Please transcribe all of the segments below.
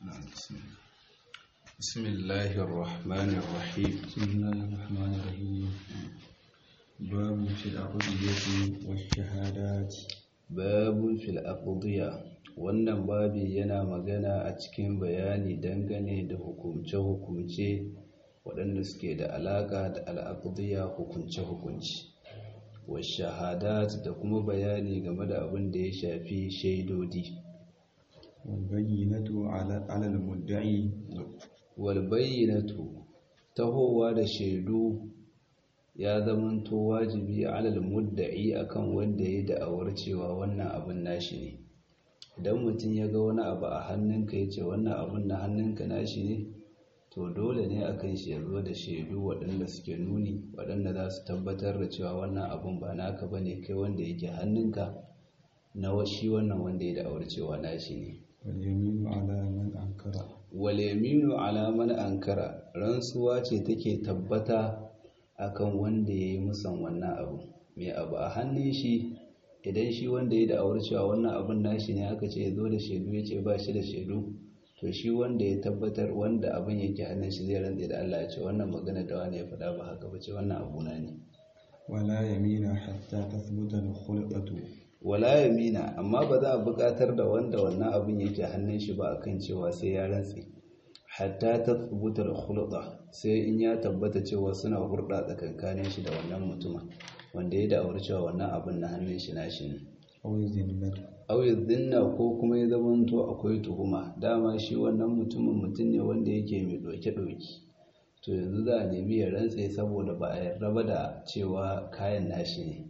بسم الله الرحمن الرحيم بسم الله الرحمن الرحيم باب في العقدية والشهادات باب في الأقضية wannan babi yana magana a cikin bayani dangane da hukumce-hukumce waɗanda suke da alaƙa da al'aqdiya hukunce-hukunci wa shahadat da kuma bayani game da abin da ya shafi shaidodi والبينة على على المدعي walbayyinatu tahowa da shaidu ya zamanto wajibi alal mudda'i akan wanda ya da'awar cewa wannan abin nashi ne idan mutum ya ga wani abu a hannunka ya ce wannan abin na hannunka nashi ne to dole ne akan shi ya zo da shaidu waɗanda suke nuni waɗanda za su tabbatar da cewa wannan abin ba naka ba ne kai wanda yake hannunka na shi wannan wanda ya da'awar cewa nashi ne واليمين على من أنكر waleminu alaman ankara rantsuwa ce take tabbata akan wanda ya yi musan wannan abu mai abu a hannun shi idan shi wanda ya da'awar cewa wannan abun nashi ne aka ce ya zo da shaidu ya ce ba shi da shaidu to shi wanda ya tabbatar wanda abin yake hannun shi zai rantse da Allah ya ce wannan magana da wani ya faɗa ba haka ba ce wannan abu na ne ولا يمين حتى تثبت الخلقة wala yamina amma ba za a buƙatar da wanda wannan abin yake hannun shi ba akan cewa sai ya rantse hatta ta tsubutar hulɗa sai in ya tabbata cewa suna hurɗa tsakankanin shi da wannan mutumin wanda ya da'awar cewa wannan abin na hannun shi na shi ne أو الذمة auyi zinna ko kuma ya zamanto akwai tuhuma dama shi wannan mutumin mutum ne wanda yake mai ɗauke-ɗauki to yanzu za a nemi ya rantse saboda ba a yarda ba da cewa kayan nashi ne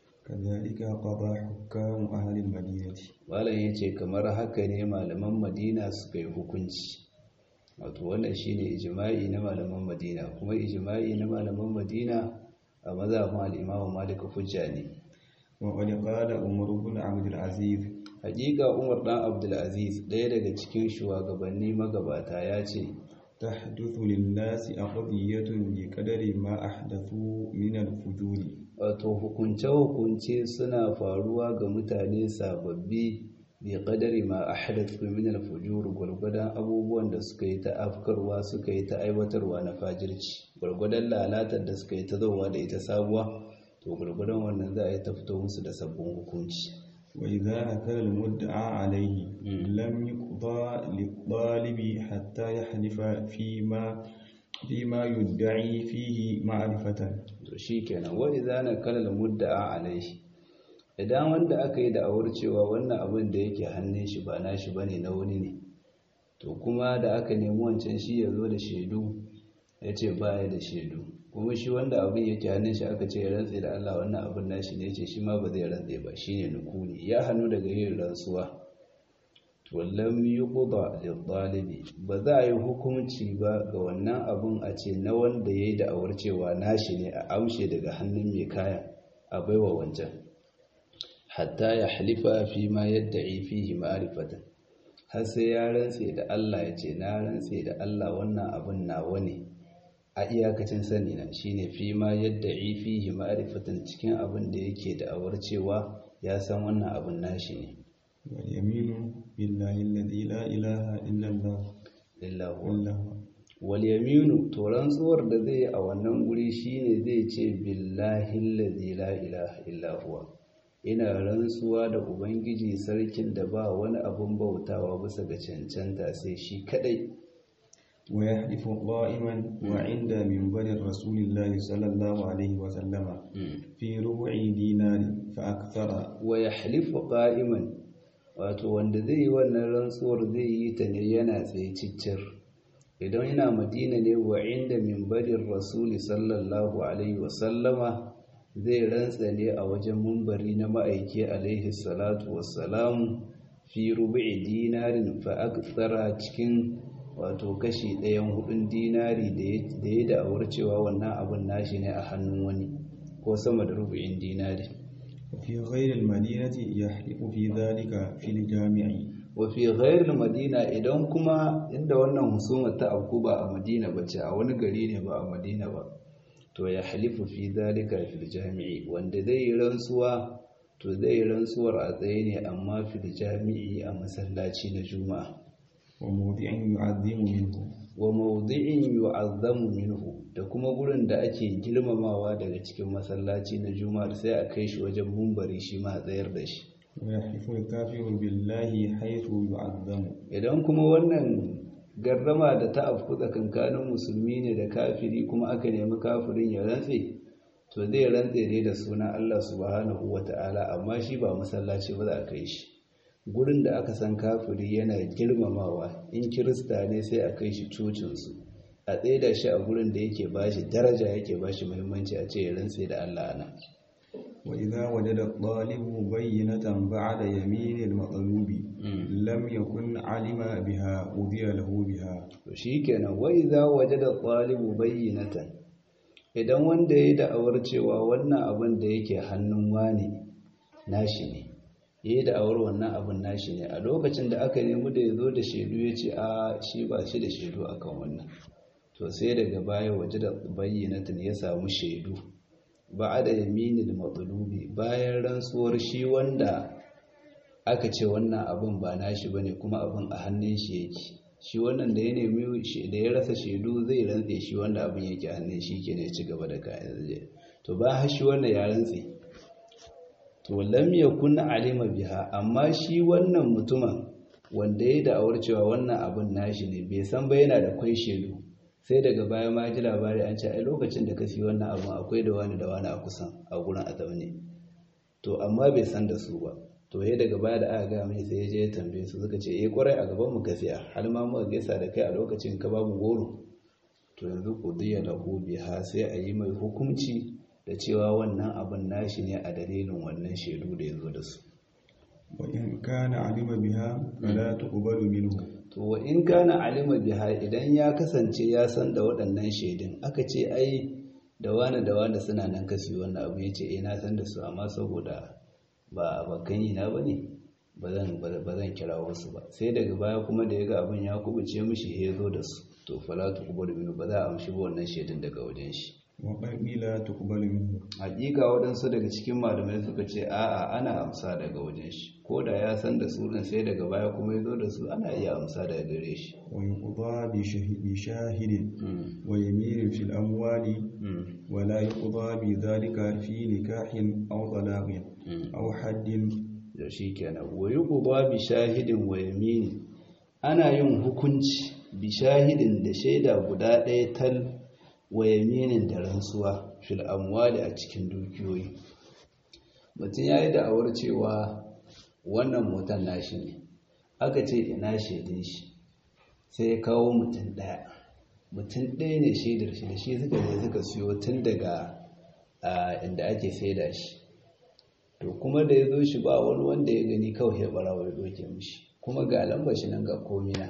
كذلك قضى حكام أهل المدينة malam ya ce kamar haka ne malaman madina suka yi hukunci wato wannan shine ijima'i na malaman madina kuma ijima'i na malaman madina a mazhabin al-imam malik hujja ne وقد قال عمر بن عبد العزيز hakika umar dan abdulaziz ɗaya daga cikin shugabanni magabata ya ce تحدث للناس أقضية بقدر ما أحدثوا من الفجور wato hukunce-hukunce suna faruwa ga mutane sababbi bi qadari ma ahdathu min al-fujur gurgudan abubuwan da suka yi ta afkarwa suka yi ta aiwatarwa na fajirci gurgudan lalatar da suka yi ta zowa da ita sabuwa to gurgudan wannan za a yi ta fito musu da sabbin hukunci وإذا نكر المدعى عليه لم يقضى للطالب حتى يحلف فيما فيما يدعي فيه معرفة to shikenan wa idza nakala al-mudda'a alayhi idan wanda aka yi da'awar cewa wannan abin da yake hannun shi ba nashi bane na wani ne to kuma da aka nemi wancan shi ya zo da shaidu ya ce baya da shaidu kuma shi wanda abin yake hannun shi aka ce ya rantse da Allah wannan abin nashi ne ce shi ma ba zai rantse ba shine nukuli ya hannu daga yin rantsuwa to lam yuqda lil ba za a yi hukunci ba ga wannan abun a ce na wanda yayi da'awar cewa nashi ne a amshe daga hannun mai kaya a baiwa wancan hatta ya halifa fi ma yadda'i fihi ma'rifatan har sai ya rantse da Allah ya ce na rantse da Allah wannan abun nawa ne a iyakacin sani na shine fi ma yadda'i fihi ma'rifatan cikin abin da yake da'awar cewa ya san wannan abun nashi ne واليمين بالله الذي لا إله إلا الله lillahu إلا هو wal yaminu to rantsuwar da zai yi a wannan guri shine zai ce billahi allazi la ilaha illa huwa ina rantsuwa da ubangiji sarkin da ba wani abun bautawa bisa ga cancanta sai shi kadai ويحلف قائما وعند منبر رسول الله صلى الله عليه وسلم في ربع دينار فأكثر wa yahlifu qa'iman wato wanda zai yi wannan rantsuwar zai yi ta ne yana tsaye ciccir idan yana madina ne wa inda minbarin rasuli sallallahu alaihi wasallama zai rantsa ne a wajen mumbari na ma'aiki alaihi salatu wassalamu fi rubu'i dinarin fa aktsara cikin wato kashi ɗayan hudun dinari da ya da'awar cewa wannan abun nashi ne a hannun wani ko sama da rubu'in dinari وفي غير المدينة يحلف في ذلك في الجامع wafi ghairul madina idan kuma inda wannan husumar ta afku ba a madina ba ce a wani gari ne ba a madina ba to ya halifu fi zalika fil jami'i wanda zai yi rantsuwa to zai yi rantsuwar a tsaye ne amma fil jami'i a masallaci na juma'a وموضع يعظم منه wa mawdi'in yu'azzamu minhu da kuma gurin da ake girmamawa daga cikin masallaci na juma'a sai a kai shi wajen mumbari shi ma a tsayar da shi ويحلف الكافر بالله حيث يعظم idan kuma wannan garrama da ta afku tsakankanin musulmi ne da kafiri kuma aka nemi kafirin ya rantse to zai rantse ne da sunan Allah subhanahu wata'ala amma shi ba masallaci ba za a kai shi gurin da aka san kafiri yana girmamawa in kirista ne sai a kai shi cocinsu a tsaida shi a gurin da yake bashi daraja yake bashi muhimmanci a ce ya rantse da Allah nan وإذا وجد الطالب بينة بعد يمين المطلوب لم يكن علم بها أذي له بها to shikenan wa idza wajada talibu bayyinatan idan wanda yayi da'awar cewa wannan abin da yake hannun wani nashi ne yayi da'awar wannan abin nashi ne a lokacin da aka nemi da yazo da shaidu yace a shi ba shi da shaidu akan wannan to sai daga baya wajada bayyinatan ya samu shaidu ba'ada yaminil matlubi bayan rantsuwar shi wanda aka ce wannan abin ba nashi bane kuma abin a hannun shi yake shi wannan da ya nemi da ya rasa shaidu zai rantse shi wanda abin yake hannun shi ke ne ci gaba da kayan zai to ba har shi wanda ya rantse to lam yakun alima biha amma shi wannan mutumin wanda ya da'awar cewa wannan abin nashi ne bai san ba yana da kwai shaidu sai daga baya ma ji labari an ce ai lokacin da ka siyi wannan abin akwai da wani da wani a kusan a gurin a zaune to amma bai san da su ba to ya daga baya da aka ga mai sai ya je ya tambaye su suka ce eh kwarai a gaban mu ka siya har ma muka gaisa da kai a lokacin ka babu goro to yanzu qudiya lahu biha sai a yi mai hukunci da cewa wannan abin nashi ne a dalilin wannan shaidu da ya zo da su وإن كان علم بها فلا تقبل منه to wa in kana alima biha idan ya kasance ya san da waɗannan shaidun aka ce ai da wani da wani suna nan kasi wannan abu ya ce eh na san da su amma saboda ba bakan yi na bane ba zan ba zan kira wasu ba sai daga baya kuma da ya ga abin ya kubuce mishi ya zo da su to fala tuqbalu minhu ba za a amshi ba wannan shaidun daga wajen shi وقد لا تقبل منه hakika waɗansu daga cikin malamai suka ce a'a ana amsa daga wajen shi ko da ya san da sunan sai daga baya kuma ya zo da su ana iya amsa daga gare shi ويقضى بشه- بشاهد ويمين في الأموال ولا يقضى بذلك في نكاح أو طلاق أو حد da shi kenan wa yuqda bi shahidin wa yamini ana yin hukunci bi shahidin da shaida guda ɗaya tal wa yaminin da rantsuwa fil amwali a cikin dukiyoyi mutum ya yi da'awar cewa wannan motar nashi ne aka ce ina shaidin shi sai ya kawo mutum ɗaya mutum ɗaya ne shaidar shi da shi suka je suka siyo tun daga a, inda ake saida shi to kuma da ya zo shi ba wani wanda ya gani kawai ya barawa ya doke mishi kuma ga lambar shi nan ga komina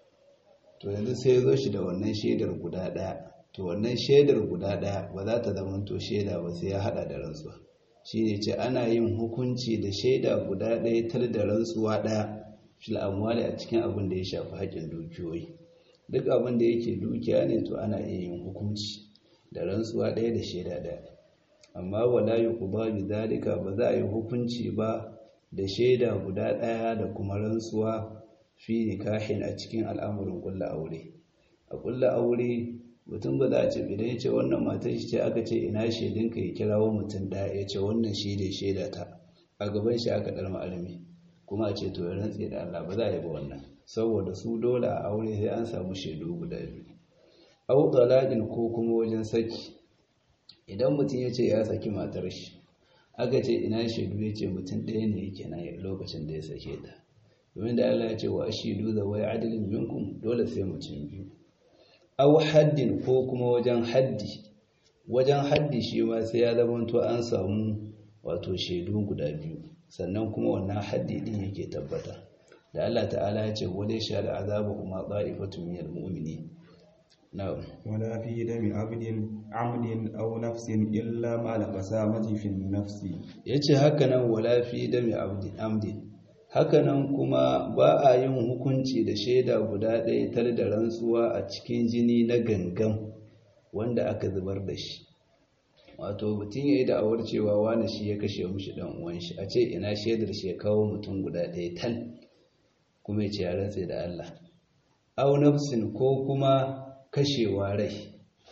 to yanzu sai ya zo shi da wannan shaidar guda ɗaya to wannan shaidar guda ɗaya ba za ta zama to shaida ba sai ya haɗa da rantsuwa shi ne ce ana yin hukunci da shaida guda ɗaya tar da rantsuwa ɗaya fil amwali a cikin abin da ya shafi haƙƙin dukiyoyi duk abin da yake dukiya ne to ana iya yin hukunci da rantsuwa ɗaya da shaida ɗaya amma wala yuqda bi dalika ba za a yi hukunci ba da shaida guda ɗaya da kuma rantsuwa fi nikahin a cikin al'amurin kulla aure a kulla aure mutum ba za a ce idan ya ce wannan matar shi ce aka ce ina shaidinka ya kirawo mutum ɗaya ya ce wannan shi ne shaida ta a gaban shi aka ɗarma almi kuma a ce to ya rantse da Allah ba za a yi ba wannan saboda su dole a aure sai an samu shaidu guda biyu au talaqin ko kuma wajen saki idan mutum ya ce ya saki matar shi aka ce ina shaidu ya ce mutum ɗaya ne yake na lokacin da ya sake ta domin da Allah ya ce wa ashidu da wai adalin minkum dole sai mutum biyu aw haddin ko kuma wajen haddi wajen haddi shi ma sai ya zama to an samu wato shaidu guda biyu sannan kuma wannan haddi din yake tabbata da Allah ta'ala ya ce wale sha da azabu kuma ta'ifatu minal mu'minin na'am ولا في دم عبد عمد أو نفس إلا مع القسامة في النفس yace hakanan wala fi dami abdi amdi hakanan kuma ba a yin hukunci da shaida guda ɗaya tar da rantsuwa a cikin jini na gangan wanda aka zubar da shi wato mutum ya yi da'awar cewa wani shi ya kashe mushi ɗan uwan shi a ce ina shaidar shi ya kawo mutum guda ɗaya tal kuma ya ce ya rantse da Allah au nafsin ko kuma kashewa rai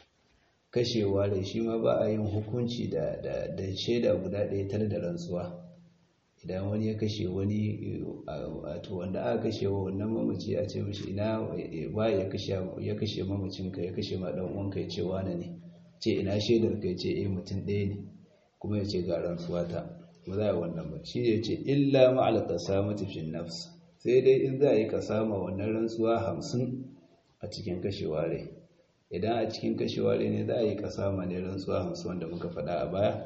kashewa rai shi ma ba a yin hukunci da da shaida guda ɗaya tare da rantsuwa idan wani ya kashe wani wato wanda aka kashe wa wannan mamaci a ce mishi ina ba ya kashe ya kashe mamacinka ya kashe ma dan uwanka ya ce wane ne ce ina shaidar ka ya ce eh mutum ɗaya ne kuma ya ce ga rantsuwa ta ba za a wannan ba shi ya ce illa ma'al qasamati fi nafs sai dai in za a yi kasama wannan rantsuwa hamsin a cikin kashewa rai idan a cikin kashewa rai ne za a yi kasama ne rantsuwa hamsin wanda muka faɗa a baya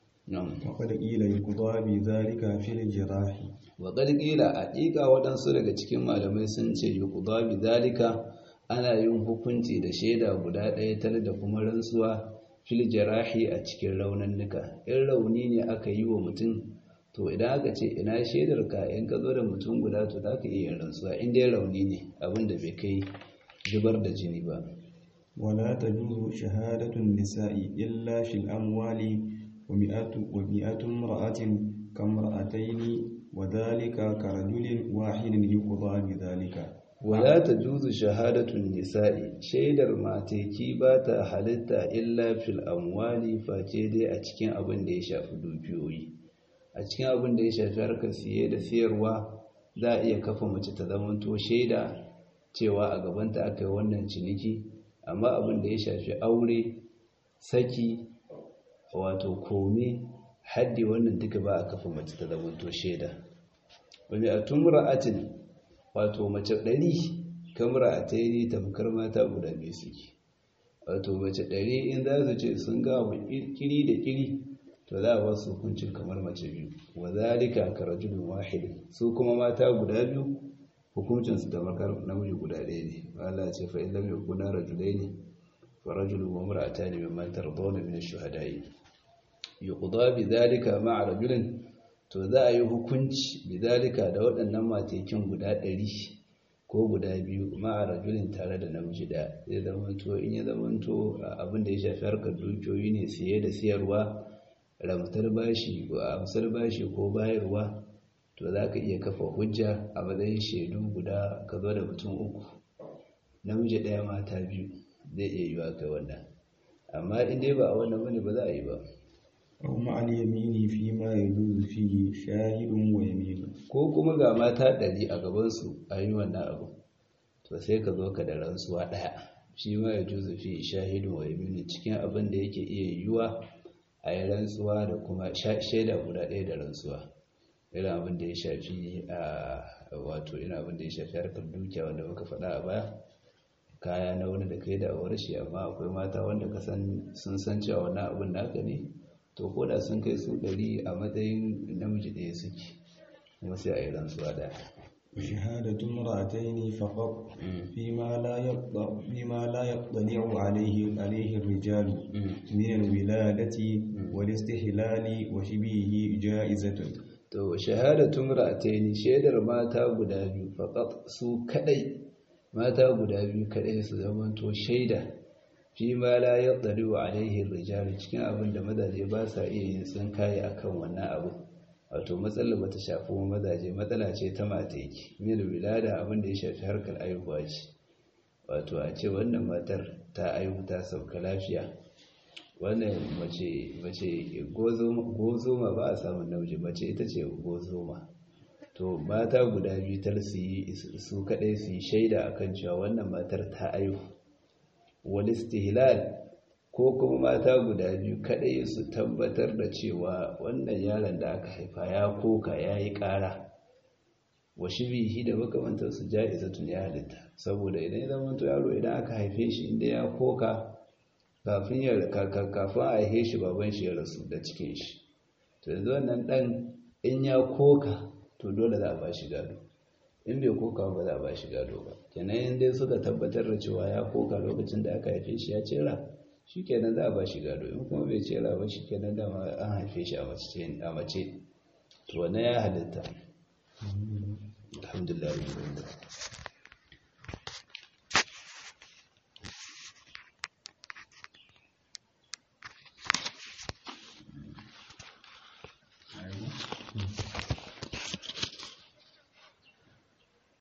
وقد قيل يقضى بذلك في الجراح وقد قيل حقيقة waɗansu daga cikin malamai sun ce yuqda bi zalika ana yin hukunci da shaida guda ɗaya tare da kuma rantsuwa fil jarahi a cikin raunannuka in rauni ne aka yi wa mutum to idan aka ce ina shaidar ka in ka zo da mutum guda to za ka iya yin rantsuwa in dai rauni ne abin da bai kai zubar da jini ba ولا تجوز شهادة النساء إلا في الأموال ومئة, ومئة امرأة كامرأتين وذلك كرجل واحد يقضى بذلك ولا تجوز شهادة النساء shaidar mateki ba ta halitta illa fil amwali face dai a cikin abin da ya shafi dukiyoyi a cikin abin da ya shafi harkar siye da siyarwa za a iya kafa mace ta zamanto shaida cewa a gabanta aka yi wannan ciniki amma abin da ya shafi aure saki wato kome haddi wannan duka ba a kafa mace ta zamanto shaida wani a tumra'atin wato mace ɗari kamar a ta yi tamkar mata guda biyu suke wato mace ɗari in za su ce sun ga abu kiri da kiri to za a ba su hukuncin kamar mace biyu wa zalika ka rajulun wahid su kuma mata guda biyu hukuncin su da makar namiji guda ɗaya ne Allah ce fa in lam yakuna rajulaini fa rajulun wa imra'atani mimman tardawna min ash-shuhada'i yuqda bi dhalika ma'a rajulin to za a yi hukunci bi dhalika da waɗannan matekin guda ɗari ko guda biyu ma'a rajulin tare da namiji da zai zamanto in ya zamanto abin da ya shafi harkar dukiyoyi ne siye da siyarwa ramtar bashi ko amsar bashi ko bayarwa to za ka iya kafa hujja a matsayin shaidu guda ka zo da mutum uku namiji ɗaya mata biyu zai iya yiwa kai wannan amma in dai ba a wannan bane ba za a yi ba أو مع اليمين فيما يجوز فيه شاهد ويمين ko kuma ga mata ɗari a gabansu a yi wannan abu to sai ka zo ka da rantsuwa ɗaya shi ma ya juzu fi shahidun wa yamini cikin abin da yake iya yiwuwa a yi rantsuwa da kuma shaida guda ɗaya da rantsuwa irin abin da ya shafi a wato ina abin da ya shafi harkar dukiya wanda muka faɗa a baya kaya na wani da kai da awar shi amma akwai mata wanda ka san sun san cewa wannan abin naka ne to ko da sun kai su ɗari a matsayin namiji ɗaya suke kuma sai a yi rantsuwa da شهادة امرأتين فقط فيما لا يطلع فيما لا يطلع عليه عليه الرجال من الولادة والاستحلال وشبهه جائزة to shahadatun ra'ataini shaidar mata guda biyu faqat su kadai mata guda biyu kadai su zamanto shaida fi ma la yaqdiru alaihi rijal cikin abin da mazaje ba sa iya yin tsinkaye akan wannan abu wato matsalar bata shafi mazaje matsala ce ta mata yake mil wilada abin da ya shafi harkar aihuwa ce wato a ce wannan matar ta aihu ta sauka lafiya wannan mace mace gozoma ba a samun namiji mace ita ce gozoma to mata guda biyu tar su yi su kadai su yi shaida akan cewa wannan matar ta aihu wal istihlal ko kuma mata guda biyu kadai su tabbatar da cewa wannan yaron da aka haifa ya koka ya yi ƙara wa shibihi da makamantar su ja'izatun ya halitta saboda idan ya zama to yaro idan aka haife shi inda ya koka kafin ya kafin a haife shi baban shi ya rasu da cikin shi to yanzu wannan dan in ya koka to dole za a ba shi gado in bai koka ba za a ba shi gado ba kenan in dai suka tabbatar da cewa ya koka lokacin da aka haife shi ya cera shi kenan za a ba shi gado in kuma bai cera ba shi kenan dama an haife shi a mace to wannan ya halitta alhamdulillah